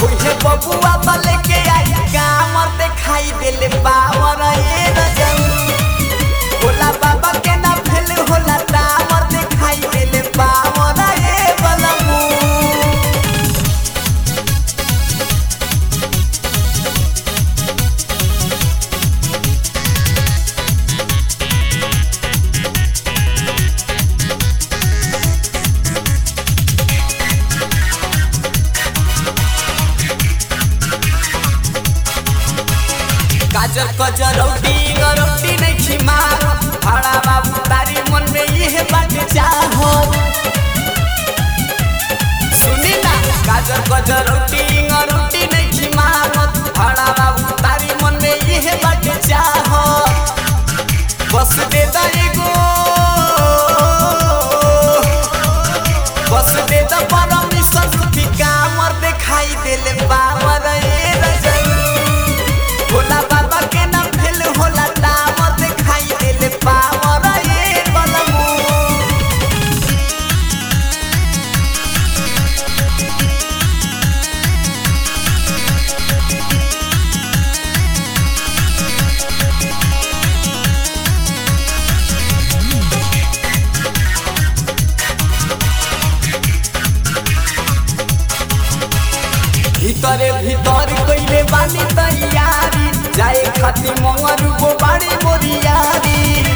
ओहे बबुआ बले के आई कामर देखाई देले पावर ए रजऊ भोला बाबा के ना भेल होला तामर देखाई देले पावर ए बलमू गाजर कजर रोटी रोटी नहीं खिमा भाड़ा बाबू तारी मन में ये बात चाहो सुनी ना गाजर कजर रोटी रोटी नहीं खिमा भाड़ा बाबू तारी मन में ये बात चाहो बस दे दा एगो बस दे दा परमिशन की कामर दिखाई देले पावर ए रजऊ भोला बाबा के नाम भेल होला तामर दिखाई देले पावर ए बलमू ভিতরে ভিতর কইলে বানি তৈয়ারি যাই খাতি মঙ্গর বাড়ি মরিয়ারি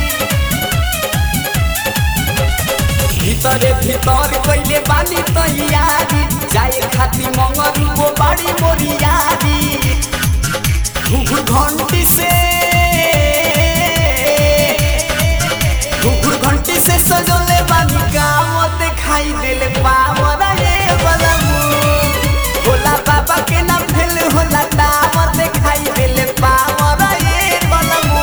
ভিতরে ভিতর কইলে বানি তৈয়ারি যাই খাতি মঙ্গর বাড়ি মরিয়ারি ঘুঘু ঘন্টি से घुघुर घंटी से सजोले बानी काम दिखाई देले पावर ए बलमू भोला बाबा के नाम भेल होला तामर दिखाई देले पावर ए बलमू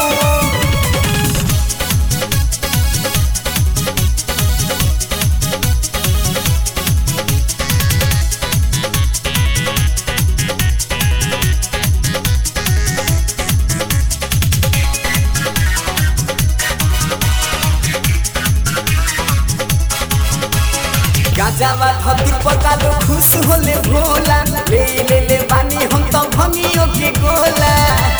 गाजावा धतुर पकालो खुश होले भोला ले ले ले बानी हम तो भंगियो के गोला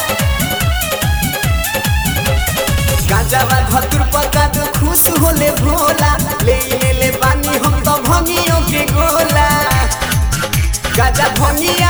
गाजावा धतुर पकालो खुश होले भोला ले ले ले बानी हम तो भंगियो के गोला गाजा भंगियो